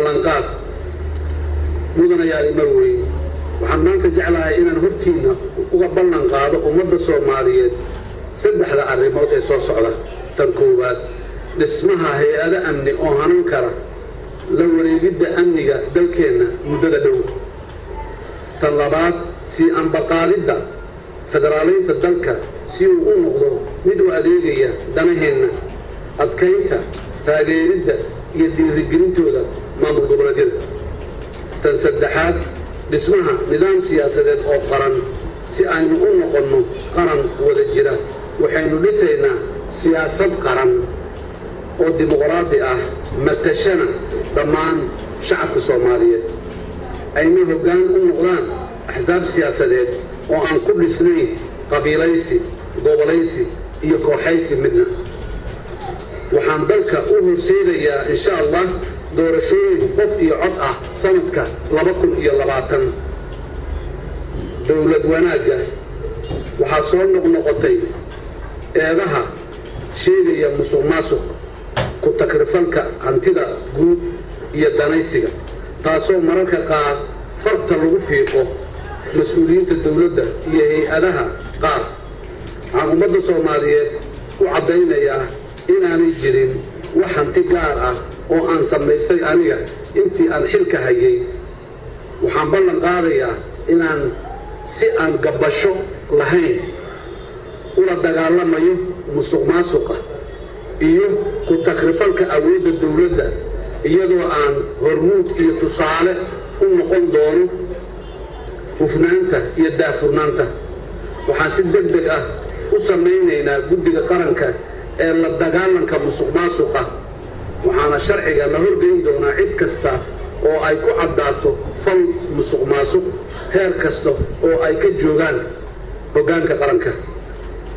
ballanqaad mudanayaali marwey waxaan maanta jeclahay inaan hortiinna uga ballan qaado ummadda soomaaliyeed saddexda arrimood ee soo socda tan koowaad dhismaha hay-ado amni oo hanan kara la wareegidda amniga dalkeenna muddada dhow tan labaad sii ambaqaadidda federaalaynta dalka si uu u noqdo mid u adeegaya danaheenna adkaynta taageeridda iyo dhiirigelintooda maamul goboleedyada tan saddexaad dhismaha nidaam siyaasadeed oo qaran si aynu u noqonno qaran wada jira waxaynu dhisaynaa siyaasad qaran oo dimuqraadi ah matashana dhammaan shacabka soomaaliyeed ayna hoggaan u noqdaan axsaab siyaasadeed oo aan ku dhisnayn qabiilaysi gobolaysi iyo kooxaysi midna waxaan dalka u horseedayaa insha allah doorashooyin qof iyo cod ah sanadka laba kun iyo labaatan dowlad wanaagga waxaa soo noqnoqotay eedaha sheegaya musuq maasuq ku takrifalka hantida guud iyo danaysiga taasoo mararka qaar farta lagu fiiqo mas-uuliyiinta dowladda iyo hay-adaha qaar waxaan ummadda soomaaliyeed u caddaynayaa inaanay jirin wax hanti gaar ah oo aan samaystay aniga intii aan xilka hayay waxaan ballan qaadayaa inaan si aan gabbasho lahayn ula dagaalamayo musuq maasuqa iyo ku takrifalka awoodda dowladda iyadoo aan hormuud iyo tusaale u noqon doono hufnaanta iyo daafurnaanta waxaan si deg deg ah u samaynaynaa guddiga qaranka ee la dagaalanka musuq maasuqa waxaana sharciga la horgeyn doonaa cid kasta oo ay ku caddaato fal musuq maasuq heer kasta oo ay ka joogaan hoggaanka qaranka